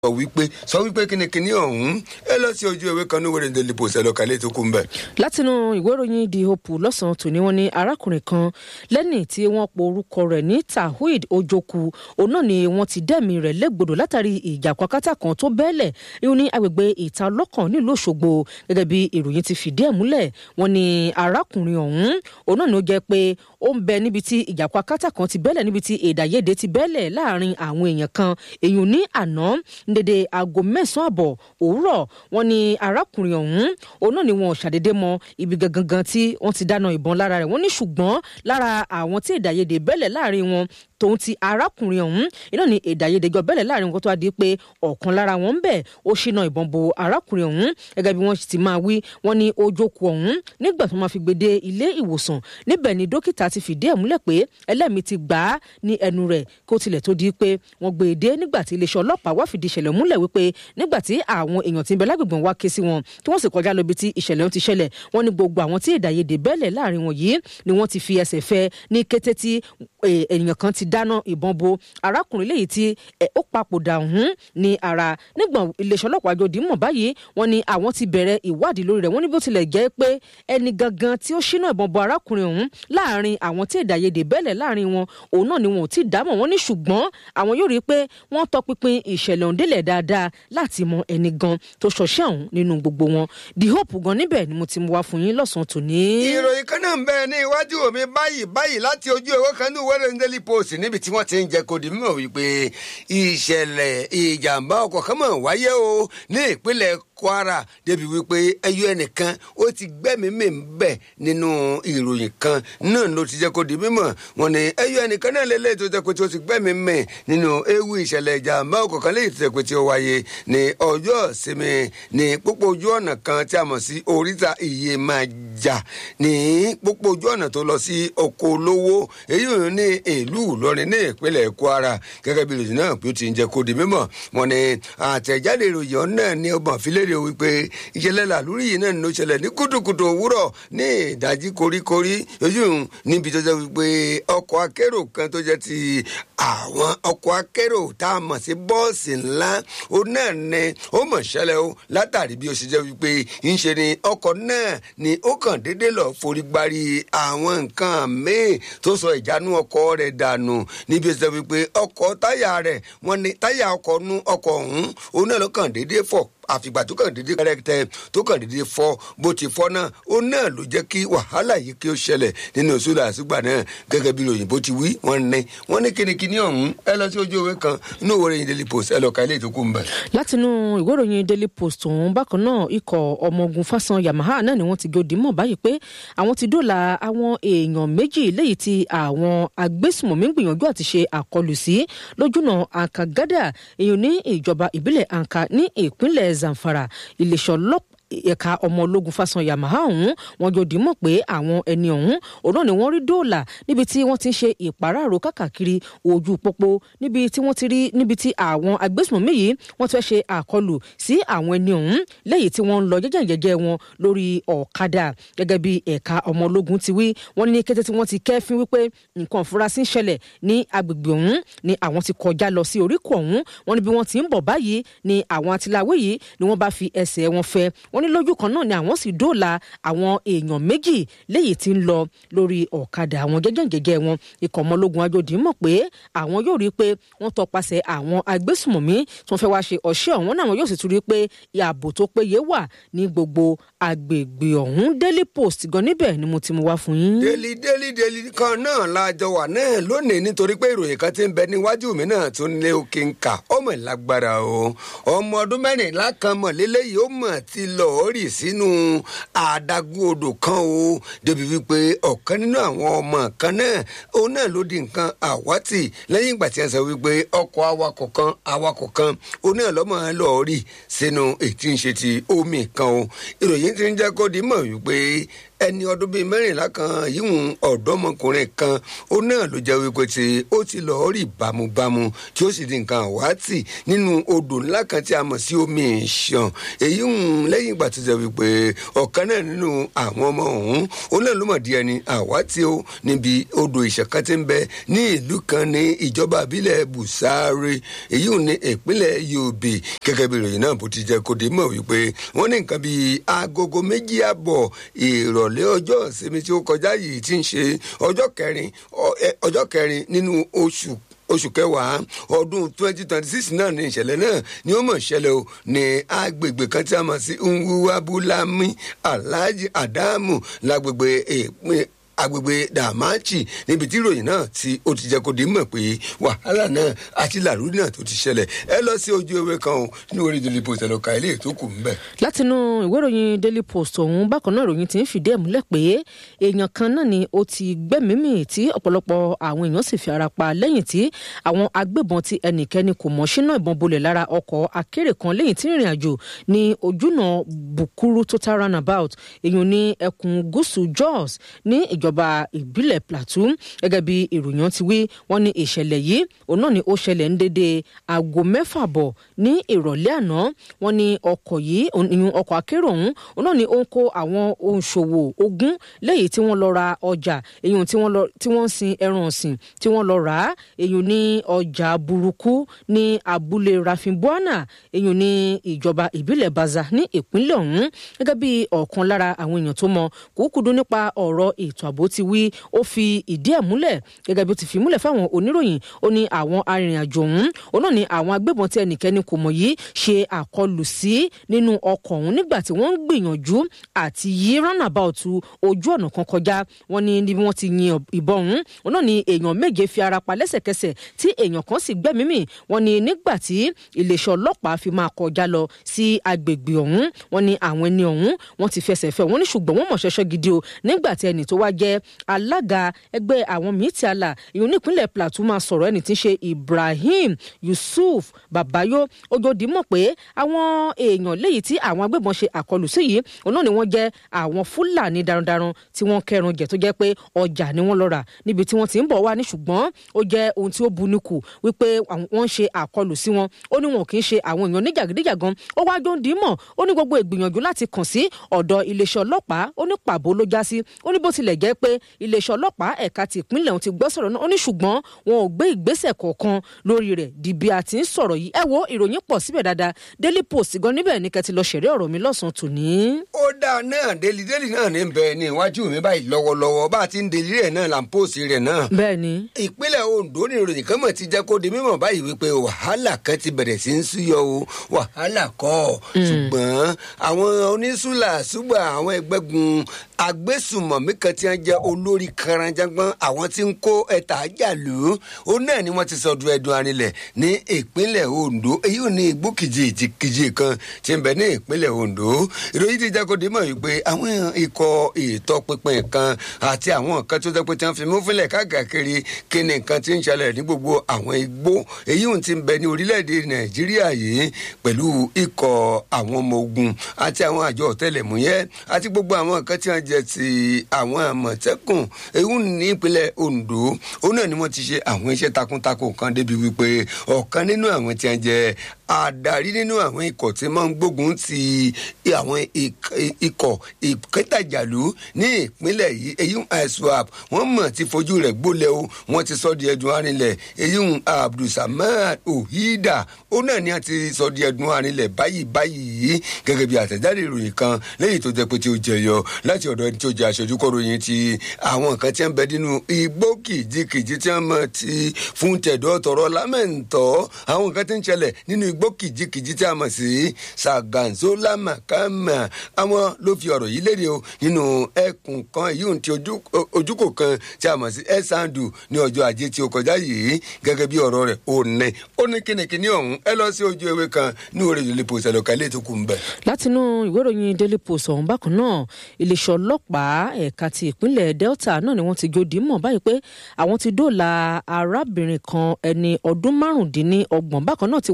sọ wípé sọ wípé kínníkínní ọ̀hún ẹ lọ sí ojú ewé kan ní wẹ́rẹ́ ndé lipo ṣẹlẹ̀ kálẹ̀ tó kú ń bẹ̀. látinú ìwé ìròyìn the hope lọ́sàn-án tòní wọ́n ní arákùnrin kan lẹ́nì tí wọ́n po orúkọ rẹ̀ ní tawhid ojoku òun náà ni wọ́n ti dẹ́mi rẹ̀ légbodò látàrí ìjà kwakátà kan tó bẹ́ẹ̀lẹ̀ ìhun ní agbègbè ìta ọlọ́kàn nílùú òṣogbo gẹ́gẹ́ bí ìròyìn ti fìdí ẹ̀ múlẹ̀ wọ́n ní arákùnrin ọ̀hún òun náà ni ó jẹ́ pé ó ń bẹ níbi tí ìjà kwakátà kan ti bẹ́ẹ̀lẹ̀ níbi tí èdàyédè ti bẹ́ẹ̀lẹ̀ láàrin àwọn èèyàn kan èèyàn ní àná dédé aago mẹ́sàn-án àbọ̀ òwúrọ̀ wọn ni arákùnrin ọ̀hún òun náà ni wọn ò ṣàdédé mọ ibi gangan tí wọ́n ti dáná ìbọn lára rẹ̀ wọ́n ní ṣùgbọ́n lára àwọn tí èdàyédè bẹ́lẹ̀ láàrin wọn tòun ti arákùnrin ọ̀hún iná ni èdàyédè jọ bẹ́lẹ̀ láàrin wọn tó wá di pé ọ̀kan lára wọn ń bẹ̀ ó ṣínà ìbọn bo arákùnrin ọ̀hún gẹ́gẹ́ bí wọ́n ti máa wí wọ́n ní ojókòó ọ̀hún nígbà tó máa fi gbé dé ilé ìwòsàn níbẹ̀ ni dókítà ti fìdí ẹ̀ múlẹ̀ pé ẹlẹ́mìí ti gbà á ní ẹnu rẹ̀ kó tilẹ̀ tó di pé wọ́n gbé e dé nígbà tí iléeṣẹ́ ọlọ́pàá wá fìdí ìṣẹ̀lẹ̀ múlẹ̀ wípé nígbà tí àwọn èèyàn ti ń bẹ lágbègbè wá ké sí wọn tí wọ́n sì kọjá lọ ibi tí ìṣẹ̀lẹ̀ ọ̀hún ti ṣẹlẹ̀ wọ́n ní gbogbo àwọn tí èdàyédè bẹ́lẹ̀ láàrin wọn yìí ni wọ́n ti fi ẹsẹ̀ fẹ́ ní kété tí ènìyàn kan ti dáná ìbọn bo arákùnrin léyìí tí ó papòdà ọ̀hún ní ara nígbà iléeṣẹ́ ọlọ́pàá àjòdì mọ̀ báyìí wọ́n ní àwọn ti bẹ̀rẹ̀ ìwádìí lórí rẹ̀ wọ́n ní bó tilẹ̀ jẹ́ pé ẹni gangan tí ó ṣínà ìbọn bo arákùnrin ọ̀hún láàrin àwọn tí èdàyédè bẹ́lẹ̀ láàrin wọn òun náà ni wọn ò tí ì dámọ̀ wọ́n ní ṣùgbọ́n àwọn yóò rí i pé wọ́n tọpinpin ìṣẹ̀lẹ̀ ọ̀hún délẹ̀ dáadáa láti mọ ẹni gan tó ṣọṣẹ́ ọ̀hún nínú gbogbo wọn the hope gan níbẹ̀ ni mo ti mú wá fún yín lọ́sàn-án tòní. ìròyìn kan náà ń bẹ ní iwájú mi báyìí báyìí láti ojú ewé kan ní wẹ́rẹ́ ndélì post níbi tí wọ́n ti ń jẹ́ kó di mímọ̀ wípé ìṣẹ̀lẹ̀ ìjàmbá ọkọ̀ kan mọ̀ wáyé o ní ìpínlẹ̀ kwara débi wípé ẹyọ ẹnìkan ó ti gbẹ́mìí ń bẹ̀ nínú ìròyìn kan náà ló ti jẹ́ kó di mímọ̀ wọn ni ẹyọ ẹnìkan náà lélẹ́yìí tó jẹ́ pé tí ó ti gbẹ́mìí mẹ́ nínú ewu ìṣẹ̀lẹ̀ ìjàmbá ọkọ̀ kan léyìí tó jẹ́ pé tí ó wáyé ní ọjọ́ ìsinmi ní pópó ojú ọ̀nà kan tí a mọ̀ sí oríta iye máa jà ní pópó ojú ọ̀nà tó lọ sí oko olówó èyí ò ní ìlú ìlọrin ní ìpínlẹ̀ kwara gẹ́gẹ́ bí ìròyìn náà bí ó ti ń jẹ́ kó di mímọ̀ wọn ni àtẹ̀jáde ìròyìn náà ní ọgbọ̀n fílẹ̀rẹ̀ wípé ìṣẹ̀lẹ̀ làlúrí yìí náà ló ṣẹlẹ̀ ní kùtùkùtù òwúrọ̀ ní ìdájí koríkorí ojú níbi tó jẹ́ wípé ọkọ̀ akérò kan tó jẹ́ ti àwọn ọkọ̀ akérò tá a mọ̀ sí bọ́ọ̀sì ńlá ó náà ní ó mọ̀ ṣẹlẹ̀ o látàrí bí ó ṣe jẹ́ wípé ń ṣe ni ọkọ̀ náà ni ó kàn déédé lọ forí gbárí àwọn nǹkan míì tó sọ ìjánu ọkọ̀ rẹ̀ dànù níbi ó ṣe wípé ọkọ̀ táyà rẹ̀ wọ́n ní táyà ọkọ̀ nú ọkọ̀ ọ̀hún òun náà ló kàn déédé fọ̀ àfìgbà tó kàn déédéé kẹrẹkẹtẹ tó kàn déédéé fọ bó ti fọ náà ó náà ló jẹ́ kí wàhálà yìí kí ó ṣẹlẹ̀ nínú sódà àsùgbà náà gẹ́gẹ́ bí òyìnbó ti wí wọ́n ní wọ́n ní kínníkínní ọ̀hún ẹ lọ sí ojú ìwé kan inú ìwé ìròyìn daily post ẹ lọ ka ilé ìtókù mbẹ. látinú ìwé ìròyìn daily post ọ̀hún bákan náà ikọ̀ ọmọ ogun fásán yamaha náà ni wọ́n ti gòdì mọ̀ báyìí pé àwọn ti dóòlà àwọn èèyàn méjì léyìí tí àwọn agbésùmọ̀mí gbìyànjú àti ṣe àkọlù sí lójúnà àǹkàgádà èèyàn ní ìjọba ìbílẹ̀ àǹkà ní ìpínlẹ̀ zamfara iléeṣẹ́ ọlọ́pàá ẹ̀ka ọmọ ológun fásán yamaha ọ̀hún wọn jọ dìímọ̀ pé àwọn ẹni ọ̀hún òun náà ni wọ́n rí dóòlà níbi tí wọ́n ti ń ṣe ìpàráàrò káàkiri ojú pópó níbi tí wọ́n ti rí níbi tí àwọn agbésùnmọ̀mí yìí wọ́n ti fẹ́ ṣe àkọlù sí àwọn ẹni ọ̀hún lẹ́yìn tí wọ́n ń lọ jẹ́jẹ́jẹ́jẹ́ wọn lórí ọ̀kadà gẹ́gẹ́ bí ẹ̀ka ọmọ ológun ti wí wọ́n ní kété tí wọ́n ti kẹ́fín wípé nǹkan ìfurasí ń ṣẹlẹ̀ ní agbègbè ọ̀hún ni àwọn ti kọjá lọ sí oríkọ̀ ọ̀hún wọ́n ní bí wọ́n ti ń bọ̀ báyìí ni àwọn atiláwé yìí ni wọ́n bá fi ẹsẹ̀ wọn fẹ́ wọ́n ní lójú kan náà ni àwọn sì dóòlà àwọn èèyàn méjì léyìí tí ń lọ lórí ọ̀kadà àwọn jẹ́jẹ́jẹ́jẹ́ wọn ikọ̀ ọmọlógun ajodi mọ̀ pé àwọn yóò rí i pé wọ́n tọpasẹ̀ àwọn agbésùmọ̀mí tí wọ́n fẹ́ wáá ṣe ọ̀ṣẹ́ ọ̀hún náà wọn yóò sì tún rí i pé ààbò tó péye wà ní gbogbo agbègbè ọ̀hún daily post gan níbẹ̀ ni mo ti mú wá fún yín. daily daily daily kan náà lájọ wà náà lónìí nítorí pé ìròyìn kan ti ń bẹ níwájú mi náà tó ń lé òkè ń kà ọmọ ìlágbára o ọmọ ọdún mẹ́rìnlá kan mọ̀ lélẹ́yìí ó mọ̀ ti lọ́ọ́ rì sínú àdágún odò kan o débi wípé ọ̀kan nínú àwọn ọmọ kan náà òun náà ló di nǹkan àwátì lẹ́yìn ìgbà tí wọ́n sọ wípé ọkọ̀ awakọ̀ kan awakọ̀ kan òun náà lọ́mọ lọ́ọ́ rì sínú ètí ń ṣe ti omi kan o ìròyìn ti ń jẹ́ kó di mọ̀ wípé ẹni ọdún bíi mẹ́rìnlá kan yíwùn ọ̀dọ́mọkùnrin kan ó náà ló jẹ́ wípé tí ó ti lọ rí bámúbámú tí ó sì di nǹkan àwátì nínú odò ńlá kan tí a mọ̀ sí omi ìṣàn èyí ń lẹ́yìn ìgbà tó jẹ́ wípé ọ̀kan náà nínú àwọn ọmọ ọ̀hún ó náà ló mọ̀ di ẹni àwátì ó níbi odò ìṣàn kan tí ń bẹ ní ìlú kan ní ìjọba àbílẹ̀ busare èyí ò ní ìpínlẹ̀ yobe gẹ́gẹ́ bí ìròyìn náà bó ti jẹ́ kó dé mọ̀ wípé wọ́n ní nǹkan bíi agogo méjì àbọ̀ ìrọ̀lẹ́ ọjọ́ ìsinmi tí ó kọjá yìí ti ń ṣe ọjọ́ kẹrin ọjọ́ kẹrin nínú oṣù oṣù kẹwàá ọdún twenty twenty six náà ní ìṣẹ̀lẹ̀ náà ni ó mọ̀ ṣẹlẹ̀ o ní agbègbè kan tí a mọ̀ sí nwuwabulami alhaji adamu lágbègbè èèpẹ̀ agbègbè dàmáàchì níbi tí ìròyìn náà tí ó ti jẹ kó di mọ̀ pé wàhálà náà àti làrúdì náà tó ti ṣẹlẹ̀ ẹ lọ sí ojú ewé kan o ní orí daily post ẹlọ́ka ilé tó kù ńbẹ. látinú ìwé ìròyìn daily post ọ̀hún bákan náà ìròyìn ti ń fìdí ẹ̀ múlẹ̀ pé èèyàn kan náà ni ó ti gbẹ́mìímì tí ọ̀pọ̀lọpọ̀ àwọn èèyàn sì fi ara pa lẹ́yìn tí àwọn agbébọn tí ẹnikẹ́ni kò mọ̀ sínú ìbọn bolẹ̀ lára ọkọ̀ akéré kan lẹ́yìn tí ìrìn àjò ní ojúnà bukuru total runabout èèyàn ní ẹkùn gúúsù jos ní ìjọba ìbílẹ̀ plateau gẹ́gẹ́ bí ìròyìn ti wí wọ́n ní ìṣẹ̀lẹ̀ yìí òun náà ni ó ṣẹlẹ̀ ń dédé aago mẹ́fà bọ̀ ní ìrọ̀lẹ́ àná wọ́n ní ọkọ̀ yìí ìyún ọkọ̀ akérò ọ̀hún òun náà ni ó ń kó àwọn òǹṣòwò ogún lẹ́yìn tí wọ́n lọ ra ọjà èyàn tí wọ́n ń sin ẹran ọ̀sìn tí wọ́n lọ rà á èyàn ní ọjà burúkú ní abúlé rafinbuana èyàn ní ìjọba ìbílẹ̀ baza ní ìpínlẹ̀ ọ̀hún gẹ́gẹ́ bí ọ̀kan lára àwọn èèyàn tó mọ kúkúdú nípa ọ̀rọ̀ ètò ààbò ti wí ó fi ìdí ẹ̀ múlẹ̀ gẹ́gẹ́ bí ó ti fi múlẹ̀ fáwọn oníròyìn ó ní àwọn arìnrìn-àjò ọ̀hún òun náà ni àwọn agbébọn tí ẹnikẹ́ni kò mọ̀ yìí ṣe àkọlù sí nínú ọkọ̀ ọ̀hún nígbà tí wọ́n ń gbìyànjú àti yí roundabout ojú ọ̀nà kan kọjá wọ́n ní níbi wọ́n ti yin ìbọn ọ̀hún òun náà ni èèyàn méje fi ara pa lẹ́sẹ̀kẹsẹ̀ tí èèyàn kan sì gbẹ́mìí mì wọ́n ní nígbà tí iléeṣẹ́ ọlọ́pàá fi máa kọjá lọ sí agbègbè ọ̀hún wọ́n ní àwọn ẹni ọ̀hún wọ́n ti fẹsẹ̀ fẹ́ wọ́n ní ṣùgbọ́n wọ́n mọ̀ ṣẹṣẹ́ gidi o nígbà tí ẹni tó wá jẹ́ alága ẹgbẹ́ àwọn míín àlà ìyún nípínlẹ̀ plateau máa sọ̀rọ̀ ẹni tí ń ṣe ibrahim yusuf babayo ojodi mọ̀ pé àwọn èèyàn léyìí tí àwọn agbébọn ṣe àkọlù sí yìí òun náà ni wọ́n jẹ́ àwọn fúlàní darandaran tí wọ́n kẹrun jẹ tó jẹ́ pé ọjà ni wọ́n lọ rà níbi tí wọ́n ti ń bọ̀ wá ní ṣùgbọ́n ó jẹ́ ohun tí ó bu níkù wípé wọ́n ṣe àkọlù sí wọn ó ní wọn kì í ṣe àwọn èèyàn níjàgídíjàgan ó wá jọ ń dì í mọ̀ ó ní gbogbo ìgbìyànjú láti kàn sí ọ̀dọ̀ iléeṣẹ́ ọlọ́pàá ó ní pàbó ló já sí ó ní bó tilẹ̀ jẹ́ pé iléeṣẹ́ ọlọ́pàá ẹ̀ka ti ìpínlẹ̀ ọ̀hún ti gbọ́ sọ̀rọ̀ náà ó ní ṣùgbọ́n wọn ò gbé ìgbésẹ̀ kọ̀ọ̀kan lórí rẹ̀ di bí a ti ń sọ̀rọ̀ yìí ẹ wo ìròyìn pọ̀ síbẹ̀ dáadáa daily post gan níbẹ̀ ní kẹ́tì lọ ṣẹ̀rí ọ̀rọ̀ mi lọ́sàn-án tòní. ó dáa náà délì délì náà ní bẹ ní iwájú mi báyìí lọ́wọ́lọ́wọ́ bá a ti ń délì rẹ̀ náà là ń pòsì rẹ̀ náà. bẹ́ẹ̀ni. ìpínlẹ̀ ondo ní ìròyìn kan mọ̀ ti jẹ́ kó di mímọ̀ báyìí wípé wàhálà kan ti bẹ̀rẹ̀ sí ń súyọ o wàhálà kọ́ ṣùgbọ́n àwọn onísùlà ṣùgbọ́n àwọn ẹgbẹ́gun agbésùmọ̀mí kan tí wọ́n jẹ́ olórí karanjangbọ́n àwọn tí ń kó ẹ̀ta jàlú ó náà ni wọ́n ti sọdún ẹ̀dùn arinlẹ̀ ní ìpínlẹ̀ ondo èyí ò ní igbó kìjì ìjìkìjì kan tí ń bẹ ní ìpínlẹ̀ ondo ìròyìn ti jẹ́ kó dé mọ̀ wípé àwọn ikọ̀ ìtọpinpin kan àti àwọn nǹkan tó jẹ́ pé tí wọ́n fi mú fúnlẹ̀ káàkiri kí ni nǹkan tí ń ṣẹlẹ̀ ní gbogbo àwọn igbó èyí ò ti ń bẹ ní orílẹ̀-èdè nàìjíríà yìí pẹ̀lú ikọ̀ àwọn ọmọ ogun àti àwọn àjọ ọ̀tẹlẹ̀múyẹ́ àti gbogbo àwọn nǹkan tí wọ́n jẹ ti àwọn àmọ̀tẹ́kùn èyí ní ìpínlẹ̀ ondo òun náà ni wọ́n ti ṣe àwọn iṣẹ́ takuntakun kan débi wípé ọ̀kan nínú àwọn tí wọ́n jẹ adarí nínú àwọn ikọ̀ tí wọ́n ń gbógun ti àwọn ikọ̀ ìkẹtàjàlú ní ìpínlẹ̀ yìí èyí iswap wọ́n mọ̀ ti fojú rẹ̀ gbólẹ̀ o wọ́n ti sọ di ẹ̀dùn arinlẹ̀ èyí abdulsamad ohida ó náà ni a ti sọ di ẹ̀dùn arinlẹ̀ báyìí báyìí gẹ́gẹ́ bí àtẹ̀jáde ìròyìn kan lẹ́yìn tó jẹ́ pé tí ó jẹyọ láti ọ̀dọ̀ ẹni tí ó jẹ́ aṣojú kọ́ròyìn ti àwọn nǹkan tí wọ́n bẹ nínú igbó kìjikìji tí wọ́n mọ̀ ti fún tẹ̀dọ̀ tọ̀rọ̀ lámẹ̀ntọ́ àwọn nǹkan tí ń ṣẹlẹ̀ nínú igbó kìjikìji tí a mọ̀ sí sàgànzólà màkàmà àwọn ló fi ọ̀rọ̀ yìí léde o nínú ẹkùn kan èyí ohun ti ojúkò kan tí a mọ̀ sí ẹ̀sàndù ní ọjọ́ ajé tí ó kọjá yìí gẹ́gẹ́ bí ọ̀rọ̀ rẹ̀ ò ní ó ní kínníkínní ọ̀hún ẹ lọ sí ojú ewé kan ní orí ìlú post ẹ̀lọ́ka ilé tó kù ń bẹ̀. látinú ìwé ìròyìn daily post ọ̀hún bákan náà iléeṣẹ́ ọlọ́pàá ẹ̀ka ti ìpínlẹ̀ delta náà ni wọ́n ti jó dìímọ̀ báyìí pé àwọn ti dóòlà arábìnrin kan ẹni ọdún márùndínlọ́gbọ̀n bákan náà tí wọ́n sì fi ṣe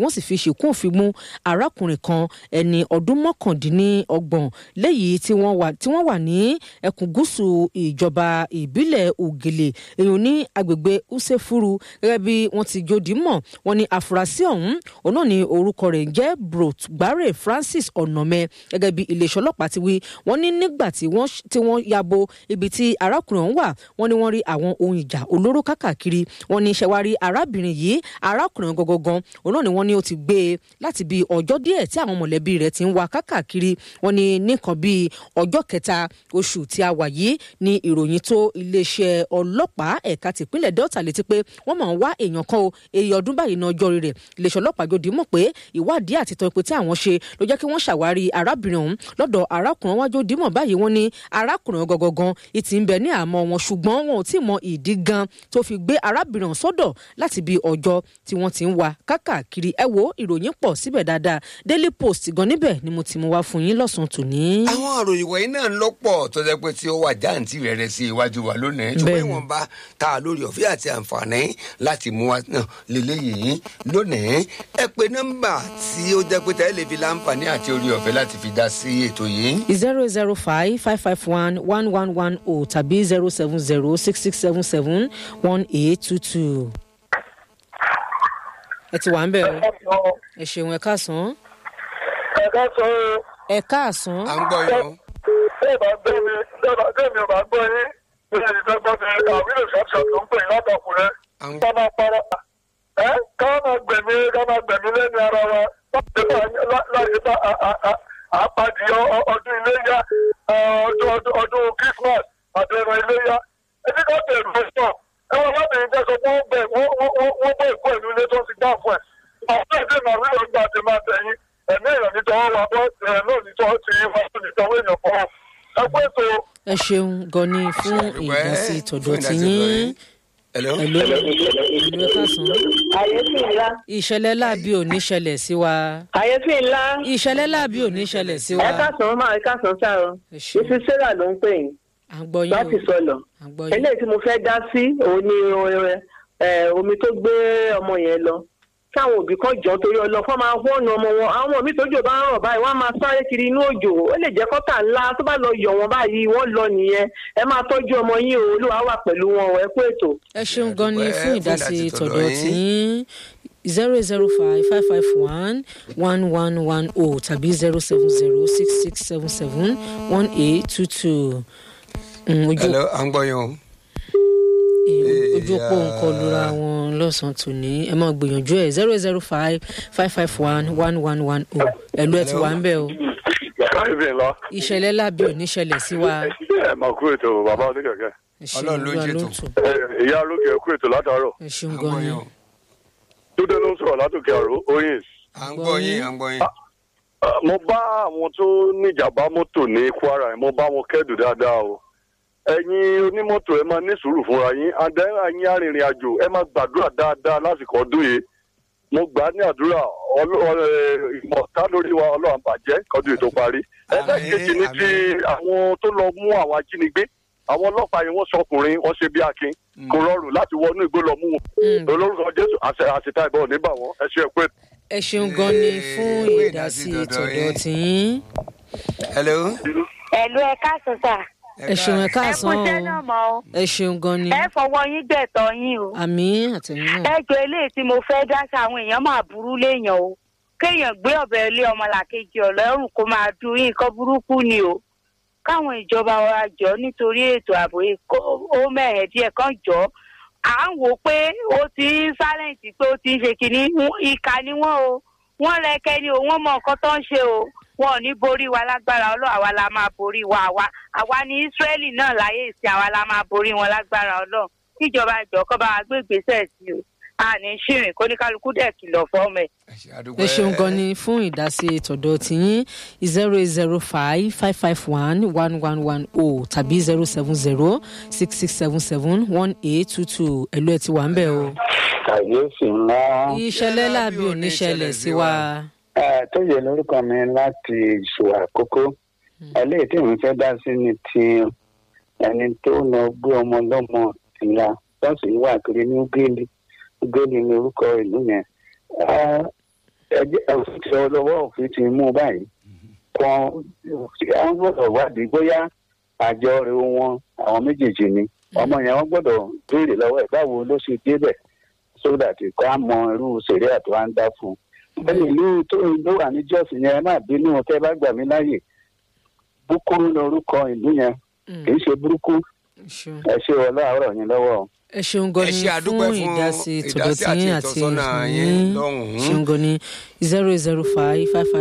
ìṣìkún òfin mú arákùnrin kan ẹni ọdún mọ́kàndínlọ́gbọ̀n léyìí tí wọ́n wà tí wọ́n wà ní ẹkùn gúúsù ìjọba ìbílẹ̀ ògèlè èèyàn ní agbègbè usefuru gẹ́gẹ́ bí wọ́n ti jòdì mọ̀ wọ́n ní àfúrásì ọ̀hún òun náà ní orúkọ rẹ̀ ń jẹ́ brot gbare francis ọ̀nàmẹ gẹ́gẹ́ bí iléeṣẹ́ ọlọ́pàá ti wí wọ́n ní nígbà tí wọ́n tí wọ́n yabo ibi tí arákùnrin ọ̀hún wà wọ́n ní wọ́n rí àwọn ohun ìjà olóró kákàkiri wọ́n ní ṣẹ̀wárí arábìnrin yìí arákùnrin gangan òun náà ni wọ́n ní ó ti gbé e láti bí ọjọ́ díẹ̀ tí àwọn mọ̀lẹ́bí rẹ̀ ti ń wá kákàkiri wọ́n ní nìkan bíi ọjọ́ kẹta oṣù tí a wà yìí ni ìròyìn tó iléeṣẹ́ ọlọ́pàá ẹ̀ka tìpínlẹ̀ delta létí pé wọ́n máa ń wá èèyàn kan o èyí ọdún báyìí náà ọjọ́ rẹ̀ iléeṣẹ́ ọlọ́pàá jòdì mọ̀ pé ìwádìí àti tọpẹ tí àwọn ṣe ló jẹ́ kí wọ́n ṣàwárí arábìnrin ọ̀hún lọ́dọ̀ arákùnrin wájú dímọ̀ báyìí wọ́n ní arákùnrin gangan ìtì ń bẹ ní àmọ́ wọn ṣùgbọ́n wọn ò tí ì mọ ìdí gan tó fi gbé arábìnrin ọ̀hún sọ́dọ̀ láti bí ọjọ́ tí wọ́n ti ń wá kákàkiri ẹ wo ìròyìn pọ̀ síbẹ̀ dáadáa daily post gan níbẹ̀ ni mo ti mú wá fún yín lọ́sàn-án tòní. àwọn àròyìn wọ̀nyí náà ń lọ́pọ̀ tó jẹ́ pé tí ó wà jáǹtì rẹ̀ rẹ̀ sí iwájú wa lónìí ṣùgbọ́n Bẹ́ẹ̀ni. ìwọ̀nba tá a lórí ọ̀fẹ́ àti àǹfààní láti mú wa náà lélẹ́yìí lónìí ẹ pé nọ́mbà tí ó jẹ́ pé tẹ́lẹ̀ fi láǹfààní àti orí ọ̀fẹ́ láti fi dá sí ètò yìí. zero zero five five five one one one one o tàbí zero seven zero six six seven seven one eight two two. ẹ ti wà ń bẹ̀ o ẹ ṣeun ẹ káàsán ẹ̀ka sọ ẹ káàsán à ń gbọ́ yín o. bẹ́ẹ̀ bá gbé mi bẹ́ẹ̀ bá gbé mi ò bá gbọ́ yín bí ẹni tó gbọ́ mi àwílò ṣọ́ọ̀ṣọ́ tó ń pè ní látọkùnrin à ń ká máa para ẹ́ ká máa gbẹ̀mí ká máa gbẹ̀mí lẹ́nu ara wa láti bá àpàdé ọdún iléyà ọdún ọdún ọdún christmas àti ẹ̀rọ iléyà ẹni ká bẹ̀rù ẹ̀sán ẹ wọ́n lábẹ́rẹ́ jẹ́ sọ pé wọ́n bẹ̀ wọ́n wọ́n bẹ̀ ìkú ẹ̀lú ilé tó ti dá fún ẹ̀ àwọn ẹ̀dẹ̀ náà rí ọgbà àti máa tẹ̀yìn ẹ̀mí èèyàn ní tọwọ́ wa bọ́ ẹ̀ náà ní tọwọ́ ti yín fún ìtọ́wọ́ èèyàn kan ẹ pé ètò ẹ ṣeun gan ni fún Àdúpẹ́ ìdásí fún tọ̀dọ̀ ìdásí tí tọ̀dọ̀ yín yín. Hello? ẹ̀ló ẹ̀ló ẹ káàsán. àyèfín ńlá ìṣẹ̀lẹ̀ láàbí ò ní ṣẹlẹ̀ sí wa àyèfín ńlá ìṣẹ̀lẹ̀ láàbí ò ní ṣẹlẹ̀ sí wa ẹ káàsán máa ẹ káàsán sá o ẹ ṣeun mrs sarah ló ń pè yín à ń gbọ́ yín láti o sọlọ à ń gbọ́ yín eléyìí tí mo fẹ́ dá sí òun ni ẹ, omi tó gbé ọmọ yẹn lọ káwọn òbí kan jọ torí ọlọ fún máa wọ́ọ̀nù ọmọ wọn àwọn ọmọ mi tójò bá ń rọ̀ báyìí wọ́n á máa sáré kiri inú òjò ó lè jẹ́ kọ́tà ńlá tó bá lọ yọ̀ wọ́n báyìí wọ́n lọ nìyẹn ẹ máa tọ́jú ọmọ yín o olúwa wà pẹ̀lú wọn o, ẹ kú ètò. ẹ ṣeun gan ni Àdúpẹ́ fún fún ìdásí ìdásí tọ̀dọ̀ tọ̀dọ̀ tí yín zero zero five five five one one one one o tàbí zero seven zero six six seven seven one eight two two ojú Hello? à ń gbọ́ yín o. eh, ojú òpó Yeah. nǹkan lura wọn lọ́sàn-án tòní ẹ máa gbìyànjú ẹ̀ zero zero five five five one one one one o ẹ̀lú ẹ̀ ti wà ń bẹ̀ o àyèfín ńlá ìṣẹ̀lẹ̀ láàbí ò ní ṣẹlẹ̀ sí wa ẹ máa kú ètò bàbá oníkẹ̀kẹ́ ẹ ṣeun Ọlọ́run ló ń olúwa ló ń ṣètò. tò ìyá lókè ẹ kú ètò látàárọ̀ ẹ à ṣeun ń gan gbọ́ ni yín o. túndé ló ń sọ̀rọ̀ látòkè àrò oyin à ń gbọ́ yín à ń gbọ́ yín. mo bá àwọn tó níjàmbá mọ́tò ní kwara yẹn mo bá wọn kẹ́dùn dáadáa o ẹ̀yin onímọ́tò ẹ máa ní sùúrù fúnra yín àdá ẹ̀yin arìnrìn àjò ẹ máa gbàdúrà dáadáa lásìkò ọdún yìí mo gbà á ní àdúrà ọlọ́- ẹ, ìmọ̀ta lórí wa ọlọ́run bàjẹ́ kọ́dún yìí tó parí ẹlẹ́kejì ní ti àwọn tó lọ mú àwọn ajínigbé àwọn ọlọ́pàá yẹn wọ́n sọkùnrin wọ́n ṣe bí akin kò rọrùn láti wọnú igbó lọ mú wọn Mm. olórúkọ jésù àṣẹ- àṣetá ìbọn níbà wọn ẹ ṣe é pé ẹ ṣeun gan ni fún fún ìdásí ìdásí tọ̀dọ̀ tọ̀dọ̀ yín. tí yín Hello? ẹ̀lú ẹ káàsán sà ẹ ṣeun ẹ ẹ kú káàsán iṣẹ́ náà o mọ́ o ẹ ṣeun gan ni ẹ fọwọ́ yín gbẹ̀tọ̀ yín o àmì àtẹ̀yìn náà ẹ jọ eléyìí tí mo fẹ́ dá sí àwọn èèyàn máa burú léèyàn o kéèyàn gbé ọ̀bẹ ilé ọmọlàkejì ọ̀lẹ́rùn kó máa du yín nǹkan burúkú ni o káwọn ìjọba wa jọ nítorí ètò ààbò yìí kó ó mẹ́rẹ̀ẹ́ díẹ̀ kan jọ à ń wò pé ó ti ń sálẹ̀ǹtì pé ó ti ń ṣe kínní Wọ́n- ìkà ni wọ́n o wọ́n rẹ́kẹ́ ni o wọ́n mọ nǹkan tó ń ṣe o wọn ò ní borí wa lágbára ọlọ́ àwa la máa borí wa àwa àwa ní ísírẹ́lì náà láyé ìsìn àwa la máa borí wọn lágbára ọlọ́ kíjọba ìjọ kọ́ bá wa gbé ìgbésẹ̀ sí o a ní ṣìrìn kóníkálukú dẹ̀ kìlọ̀ fọ́ọ̀mù ẹ̀. ẹ ṣe àdúpẹ́. ẹ ṣeun gan ni fún ìdásí tọ̀dọ̀ tí yín zero eight zero five five five one one one one o tàbí zero seven zero six six seven seven one eight two two ẹ̀lú ẹ̀ ti wà ń bẹ̀ o. kàyéfì ńlá ìṣẹ̀lẹ̀ láàbí ò ní ṣẹlẹ̀ sí wa. Eh, tó yẹ lórúkọ mi láti ìṣòwò àkókò eléyìí tí mo fẹ́ dá sí ni ti ẹni tó lọ gbé ọmọ lọ́mọ ìyá tọ́sí wà kiri ní ugéli ugéli ní orúkọ ìlú yẹn Eh, ẹjẹ òfin ti ọlọ́wọ́ òfin ti mú báyìí kan àwọn gbọ́dọ̀ wádìí bóyá àjọ rẹ wọn àwọn méjèèjì ni ọmọ yẹn wọ́n gbọ́dọ̀ béèrè lọ́wọ́ ẹ̀ báwo ló ṣe débẹ̀ so that kó a mọ irú sèré àti wá ń dá fún un bẹ́ẹ̀ni ìlú tó ló wà ní jọ́sì yẹn ẹ má bínú tẹ́ bá gbà mí láàyè búkúrú lorúkọ ìlú yẹn kì í ṣe burúkú ṣeun. ẹ ṣe wọlé àárọ̀ yín lọ́wọ́ o. ẹ ṣeun gan Ẹ ni ṣe àdúpẹ́ fún fún ìdásí ìdásí tòdọ̀tì àti yín àti ìtọ́sọ́nà yín ìfún lọ́hùn-ún. ṣeun gan ni zero zero five five five